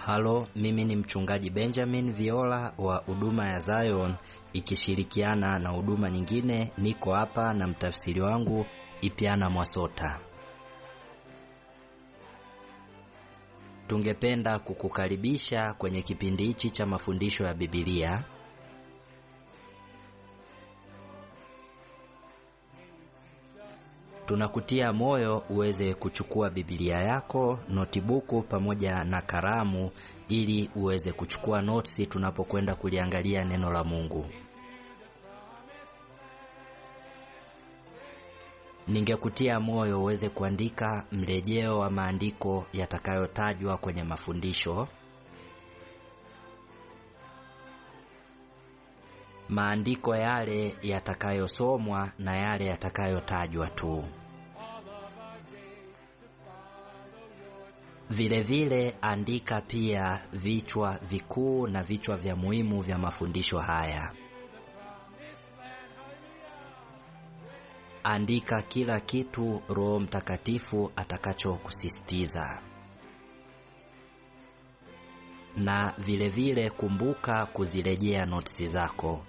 Halo, mimi ni mchungaji Benjamin Viola wa huduma ya Zion ikishirikiana na huduma nyingine. Niko hapa na mtafsiri wangu Ipiana Mwasota. Tungependa kukukaribisha kwenye kipindi hichi cha mafundisho ya Biblia. Tunakutia moyo uweze kuchukua Biblia yako, notibuku pamoja na kalamu ili uweze kuchukua notisi tunapokwenda kuliangalia neno la Mungu. Ningekutia moyo uweze kuandika mrejeo wa maandiko yatakayotajwa kwenye mafundisho. Maandiko yale yatakayosomwa na yale yatakayotajwa tu. Vile vile andika pia vichwa vikuu na vichwa vya muhimu vya mafundisho haya. Andika kila kitu Roho Mtakatifu atakachokusisitiza. Na vile vile kumbuka kuzirejea notisi zako.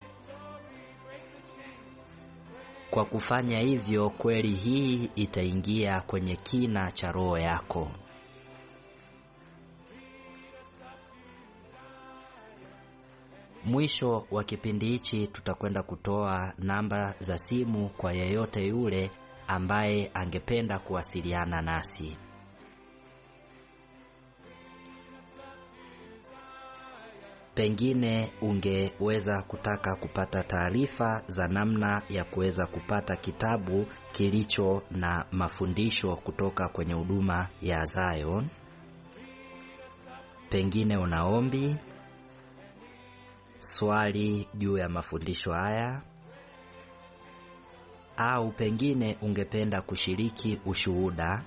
Kwa kufanya hivyo, kweli hii itaingia kwenye kina cha roho yako. Mwisho wa kipindi hichi tutakwenda kutoa namba za simu kwa yeyote yule ambaye angependa kuwasiliana nasi. Pengine ungeweza kutaka kupata taarifa za namna ya kuweza kupata kitabu kilicho na mafundisho kutoka kwenye huduma ya Zion. Pengine una ombi, swali juu ya mafundisho haya, au pengine ungependa kushiriki ushuhuda.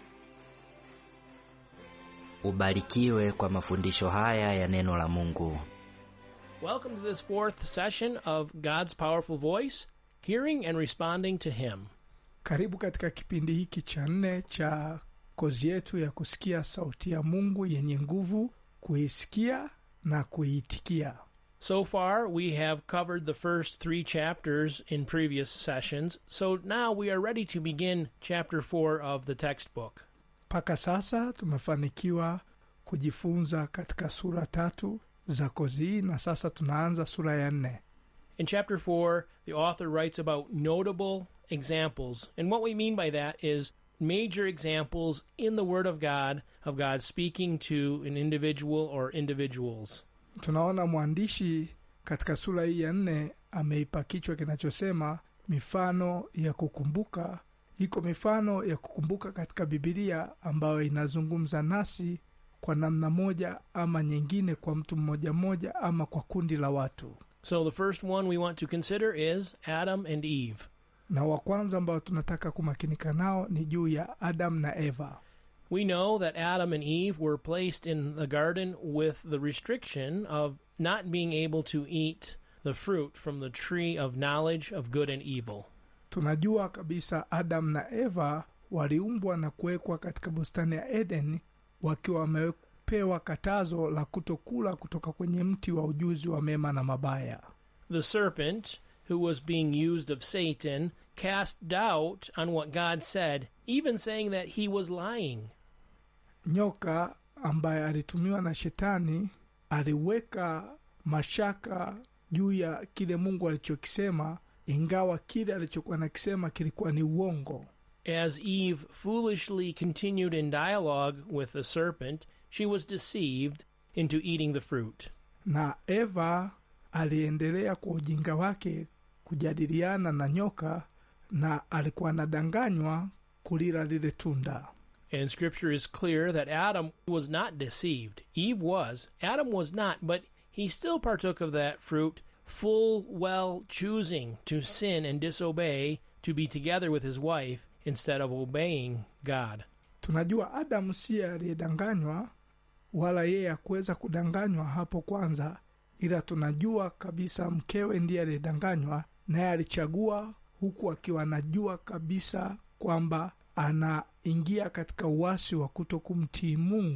Ubarikiwe kwa mafundisho haya ya neno la Mungu. Welcome to this fourth session of God's Powerful Voice, hearing and responding to Him. Karibu katika kipindi hiki cha nne cha kozi yetu ya kusikia sauti ya Mungu yenye nguvu, kuisikia na kuiitikia. So far, we have covered the first three chapters in previous sessions, so now we are ready to begin chapter four of the textbook. Mpaka sasa tumefanikiwa kujifunza katika sura tatu za kozi hii, na sasa tunaanza sura ya nne. In chapter 4, the author writes about notable examples. And what we mean by that is major examples in the Word of God of God speaking to an individual or individuals. Tunaona mwandishi katika sura hii ya nne ameipa kichwa kinachosema mifano ya kukumbuka. Iko mifano ya kukumbuka katika Bibilia ambayo inazungumza nasi kwa namna moja ama nyingine, kwa mtu mmoja mmoja ama kwa kundi la watu. So the first one we want to consider is Adam and Eve. Na wa kwanza ambao tunataka kumakinika nao ni juu ya Adam na Eva. We know that Adam and Eve were placed in the garden with the restriction of not being able to eat the fruit from the tree of knowledge of good and evil. Tunajua kabisa Adam na Eva waliumbwa na kuwekwa katika bustani ya Eden wakiwa wamepewa katazo la kutokula kutoka kwenye mti wa ujuzi wa mema na mabaya. The serpent, who was being used of Satan, cast doubt on what God said, even saying that he was lying. Nyoka ambaye alitumiwa na Shetani aliweka mashaka juu ya kile Mungu alichokisema, ingawa kile alichokuwa nakisema kilikuwa ni uongo. As Eve foolishly continued in dialogue with the serpent, she was deceived into eating the fruit. Na Eva aliendelea kwa ujinga wake kujadiliana na nyoka, na alikuwa anadanganywa kulila lile tunda. And scripture is clear that Adam was not deceived. Eve was. Adam was not, but he still partook of that fruit, full well choosing to sin and disobey, to be together with his wife instead of obeying God. Tunajua Adamu siye aliyedanganywa, wala yeye hakuweza kudanganywa hapo kwanza, ila tunajua kabisa mkewe ndiye aliyedanganywa, naye alichagua huku akiwa anajua kabisa kwamba anaingia katika uasi wa kuto kumtii Mungu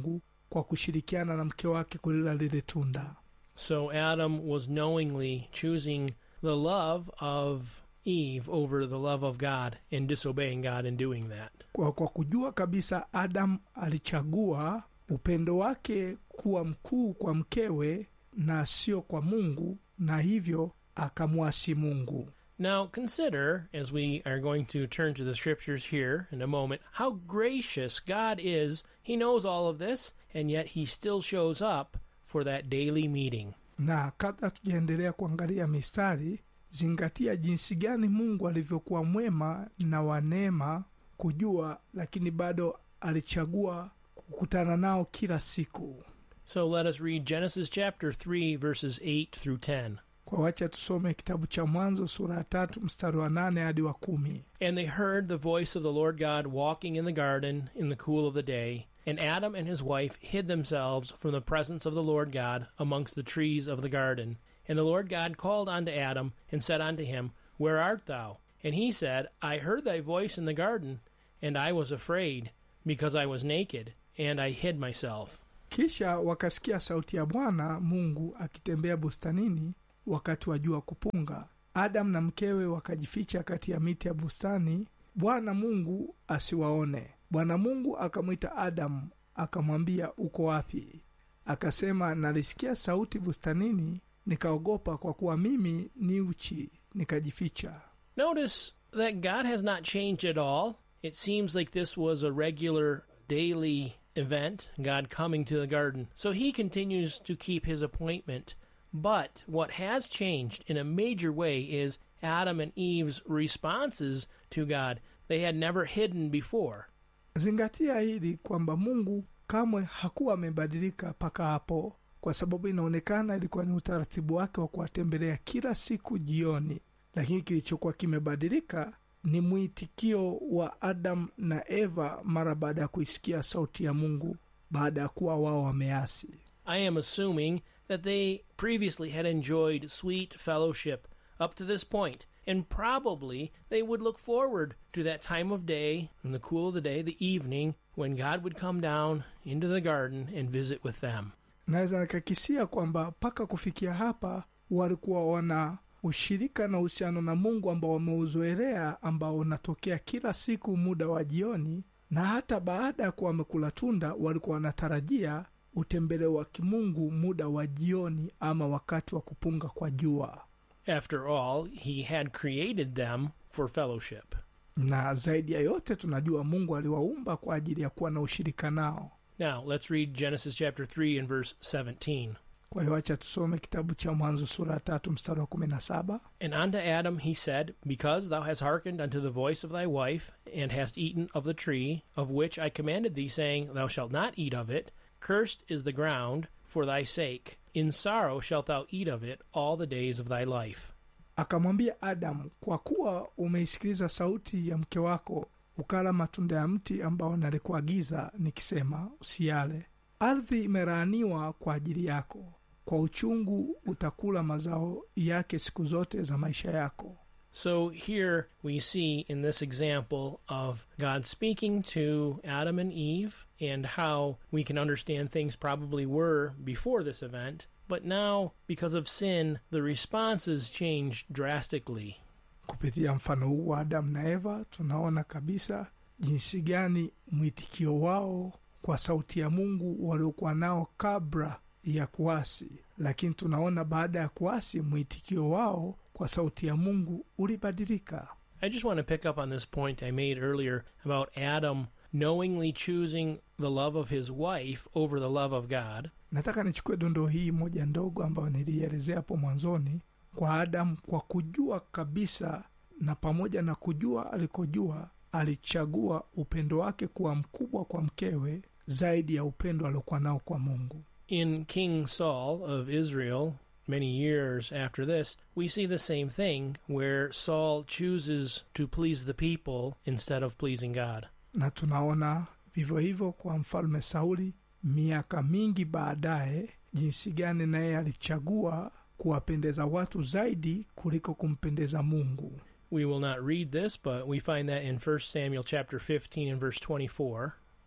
kwa kushirikiana na mke wake kulila lile tunda. So Adam was knowingly choosing the love of Eve over the love of God and disobeying God in doing that. Kwa, kwa kujua kabisa Adam alichagua upendo wake kuwa mkuu kwa mkewe na sio kwa Mungu, na hivyo akamwasi Mungu. Now consider, as we are going to turn to the scriptures here in a moment, how gracious God is. He knows all of this, and yet He still shows up for that daily meeting. Na kabla tujaendelea kuangalia mistari, zingatia jinsi gani Mungu alivyokuwa mwema na wa neema kujua, lakini bado alichagua kukutana nao kila siku. So let us read Genesis chapter 3, verses 8 through 10. Kwa wacha tusome kitabu cha Mwanzo sura ya tatu mstari wa nane hadi wa kumi. And they heard the voice of the Lord God walking in the garden in the cool of the day. And Adam and his wife hid themselves from the presence of the Lord God amongst the trees of the garden. And the Lord God called unto Adam, and said unto him, Where art thou? And he said, I heard thy voice in the garden, and I was afraid, because I was naked, and I hid myself. Kisha wakasikia sauti ya Bwana Mungu akitembea bustanini wakati wa jua kupunga. Adamu na mkewe wakajificha kati ya miti ya bustani, Bwana Mungu asiwaone. Bwana Mungu akamwita Adamu akamwambia, uko wapi? Akasema, nalisikia sauti bustanini, nikaogopa, kwa kuwa mimi ni uchi, nikajificha. Notice that God has not changed at all. It seems like this was a regular daily event, God coming to the garden. So he continues to keep his appointment. But what has changed in a major way is Adam and Eve's responses to God. They had never hidden before. Zingatia hili kwamba Mungu kamwe hakuwa amebadilika mpaka hapo, kwa sababu inaonekana ilikuwa ni utaratibu wake wa kuwatembelea kila siku jioni. Lakini kilichokuwa kimebadilika ni mwitikio wa Adamu na Eva mara baada ya kuisikia sauti ya Mungu baada ya kuwa wao wameasi. I am assuming that they previously had enjoyed sweet fellowship up to this point, and probably they would look forward to that time of day, in the cool of the day, the evening, when God would come down into the garden and visit with them. Naweza nikakisia kwamba mpaka kufikia hapa walikuwa wana ushirika na uhusiano na Mungu ambao wameuzoelea, ambao unatokea kila siku muda wa jioni, na hata baada ya kuwa wamekula tunda walikuwa wanatarajia utembele wa kimungu muda wa jioni ama wakati wa kupunga kwa jua. After all, He had created them for fellowship. Na zaidi ya yote tunajua Mungu aliwaumba kwa ajili ya kuwa na ushirika nao. Now, let's read Genesis chapter 3 and verse 17. Kwa hiyo acha tusome kitabu cha Mwanzo sura ya tatu mstari wa kumi na saba. And unto Adam he said, Because thou hast hearkened unto the voice of thy wife, and hast eaten of the tree of which I commanded thee, saying, Thou shalt not eat of it, cursed is the ground for thy sake. In sorrow shalt thou eat of it all the days of thy life. Akamwambia Adamu, kwa kuwa umeisikiliza sauti ya mke wako, ukala matunda ya mti ambao nalikuagiza nikisema, usiale, ardhi imelaaniwa kwa ajili yako, kwa uchungu utakula mazao yake siku zote za maisha yako. So here we see in this example of God speaking to Adam and Eve and how we can understand things probably were before this event, but now because of sin, the responses changed drastically. Kupitia mfano huu wa Adamu na Eva tunaona kabisa jinsi gani mwitikio wao kwa sauti ya Mungu waliokuwa nao kabla ya kuasi, lakini tunaona baada ya kuasi mwitikio wao kwa sauti ya Mungu ulibadilika. I just want to pick up on this point I made earlier about Adam knowingly choosing the love of his wife over the love of God. Nataka nichukue dondoo hii moja ndogo ambayo nilielezea hapo mwanzoni, kwa Adamu, kwa kujua kabisa na pamoja na kujua alikojua, alichagua upendo wake kuwa mkubwa kwa mkewe zaidi ya upendo aliokuwa nao kwa Mungu. In King Saul of Israel, many years after this, we see the same thing where Saul chooses to please the people instead of pleasing God. Na tunaona vivyo hivyo kwa mfalme Sauli miaka mingi baadaye, jinsi gani naye alichagua kuwapendeza watu zaidi kuliko kumpendeza Mungu. We will not read this, but we find that in 1 Samuel chapter 15 and verse 24.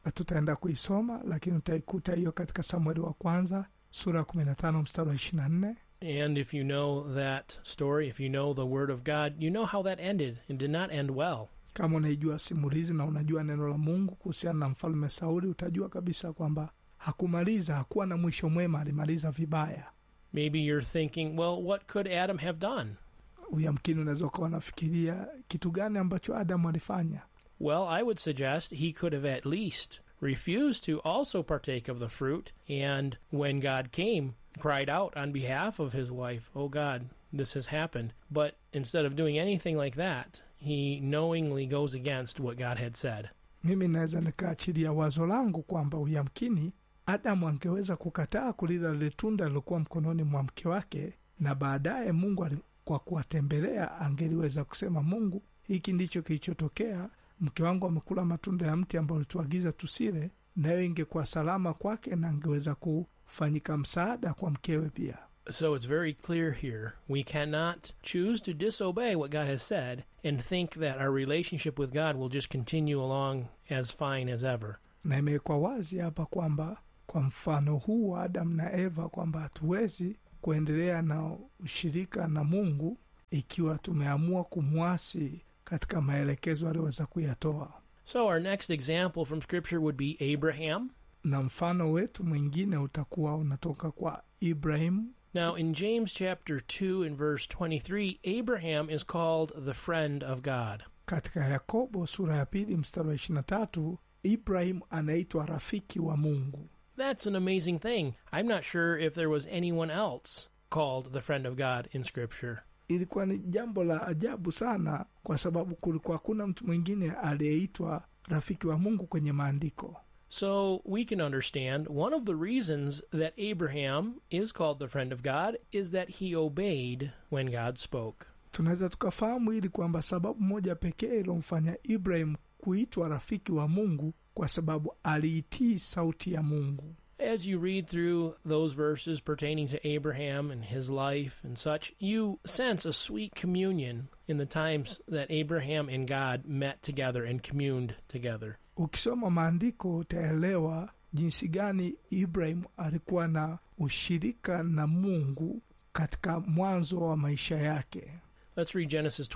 tutaenda kuisoma lakini utaikuta hiyo katika samueli wa kwanza sura ya 15 mstari wa 24 And if you know that story, if you know the Word of God, you know how that ended. It did not end well. kama unaijua simulizi na unajua neno la mungu kuhusiana na mfalme sauli utajua kabisa kwamba hakumaliza hakuwa na mwisho mwema alimaliza vibaya Maybe you're thinking, well, what could Adam have done? uyamkini unaweza ukawa unafikiria kitu gani ambacho adamu alifanya Well, I would suggest he could have at least refused to also partake of the fruit, and when God came, cried out on behalf of his wife, Oh God, this has happened. But instead of doing anything like that, he knowingly goes against what God had said. mimi naweza nikaachilia wazo langu kwamba uyamkini adamu angeweza kukataa kulila lile tunda lilokuwa mkononi mwa mke wake na baadaye mungu ali- kwa kuwatembelea angeliweza kusema mungu hiki ndicho kilichotokea mke wangu amekula matunda ya mti ambao ulituagiza tusile nayo ingekuwa salama kwake na angeweza kufanyika msaada kwa mkewe pia So it's very clear here. We cannot choose to disobey what God has said and think that our relationship with God will just continue along as fine as ever. na imewekwa wazi hapa kwamba kwa mfano huu wa adamu na eva kwamba hatuwezi kuendelea na ushirika na mungu ikiwa tumeamua kumwasi katika maelekezo aliyoweza kuyatoa So our next example from Scripture would be Abraham. na mfano wetu mwingine utakuwa unatoka kwa ibrahimu Now, in James chapter 2 and verse 23, Abraham is called the friend of God. katika yakobo sura ya pili mstari wa ishirina tatu ibrahimu anaitwa rafiki wa mungu That's an amazing thing. I'm not sure if there was anyone else called the friend of God in Scripture. ilikuwa ni jambo la ajabu sana kwa sababu kulikuwa hakuna mtu mwingine aliyeitwa rafiki wa mungu kwenye maandiko So we can understand one of the reasons that Abraham is called the friend of God is that he obeyed when God spoke. tunaweza tukafahamu ili kwamba sababu moja pekee ilomfanya ibrahim kuitwa rafiki wa mungu kwa sababu aliitii sauti ya mungu As you read through those verses pertaining to Abraham and his life and such, you sense a sweet communion in the times that Abraham and God met together and communed together. ukisoma maandiko utaelewa jinsi gani ibrahim alikuwa na ushirika na mungu katika mwanzo wa maisha yake Let's read Genesis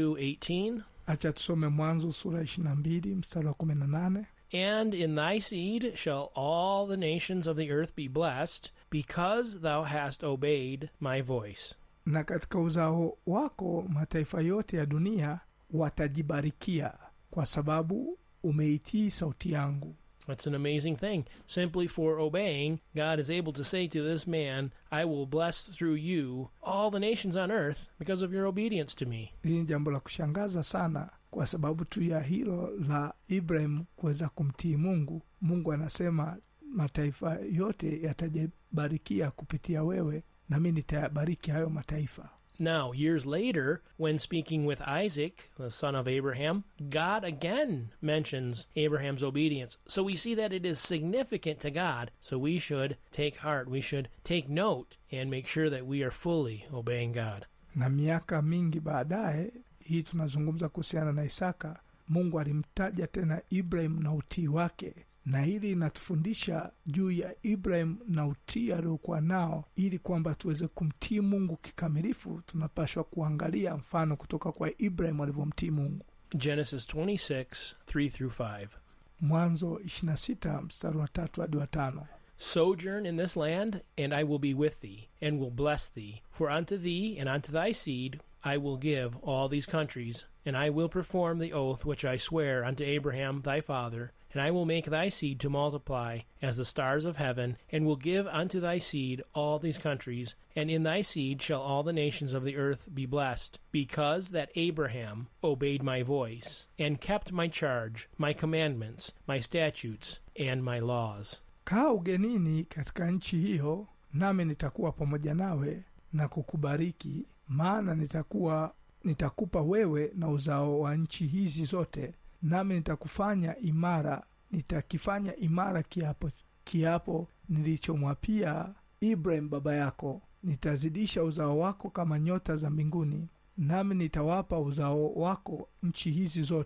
22:18. acha tusome mwanzo sura 22 mstari wa 18 And in thy seed shall all the nations of the earth be blessed, because thou hast obeyed my voice. na katika uzao wako mataifa yote ya dunia watajibarikia kwa sababu umeitii sauti yangu That's an amazing thing. Simply for obeying, God is able to say to this man, I will bless through you all the nations on earth because of your obedience to me. hili ni jambo la kushangaza sana kwa sababu tu ya hilo la ibrahim kuweza kumtii mungu mungu anasema mataifa yote yatajibarikia kupitia wewe nami nitayabariki hayo mataifa Now, years later, when speaking with Isaac, the son of Abraham, God again mentions Abraham's obedience. So we see that it is significant to God. So we should take heart, we should take note, and make sure that we are fully obeying God. na miaka mingi baadaye hii tunazungumza kuhusiana na isaka mungu alimtaja tena ibrahim na utii wake na hili inatufundisha juu ya ibrahim na utii aliokuwa nao ili kwamba tuweze kumtii mungu kikamilifu tunapashwa kuangalia mfano kutoka kwa ibrahim alivyomtii mungu Genesis 26, 3 through 5. mwanzo 26 mstari wa tatu hadi wa tano Sojourn in this land, and I will be with thee, and will bless thee. For unto thee and unto thy seed I will give all these countries, and I will perform the oath which I swear unto Abraham thy father, and I will make thy seed to multiply as the stars of heaven, and will give unto thy seed all these countries, and in thy seed shall all the nations of the earth be blessed, because that Abraham obeyed my voice, and kept my charge, my commandments, my statutes, and my laws. kaa ugenini katika nchi hiyo nami nitakuwa pamoja nawe na kukubariki maana nitakuwa nitakupa wewe na uzao wa nchi hizi zote nami nitakufanya imara nitakifanya imara kiapo kiapo nilichomwapia ibrahim baba yako nitazidisha uzao wako kama nyota za mbinguni nami nitawapa uzao wako nchi hizi zote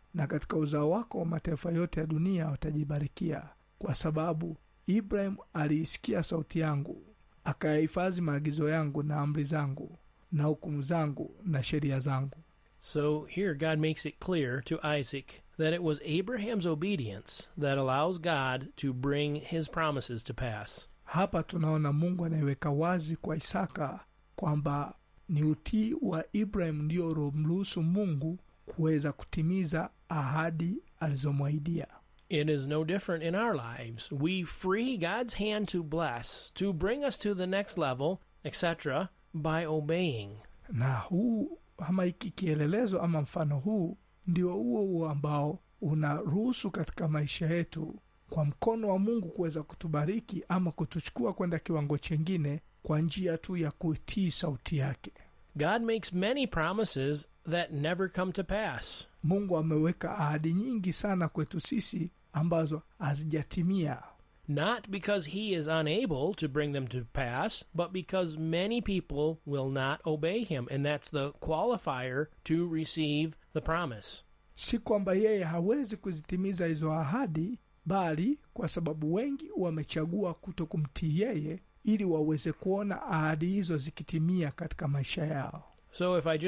na katika uzao wako mataifa yote ya dunia watajibarikia kwa sababu ibrahim aliisikia sauti yangu akayahifadhi maagizo yangu na amri zangu na hukumu zangu na sheria zangu So here God makes it clear to Isaac that it was Abraham's obedience that allows God to bring his promises to pass. hapa tunaona mungu anaiweka wazi kwa isaka kwamba ni utii wa ibrahim ndio uliomruhusu mungu kuweza kutimiza ahadi alizomwahidia It is no different in our lives. We free God's hand to bless, to bring us to the next level, etc., by obeying. na huu ama hiki kielelezo ama mfano huu ndio huo huo ambao unaruhusu katika maisha yetu kwa mkono wa mungu kuweza kutubariki ama kutuchukua kwenda kiwango chengine kwa njia tu ya kuitii sauti yake God makes many promises that never come to pass. mungu ameweka ahadi nyingi sana kwetu sisi ambazo hazijatimia Not because he is unable to bring them to pass, but because many people will not obey him. And that's the qualifier to receive the promise. si kwamba yeye hawezi kuzitimiza hizo ahadi bali kwa sababu wengi wamechagua kuto kumtii yeye ili waweze kuona ahadi hizo zikitimia katika maisha yao So if I just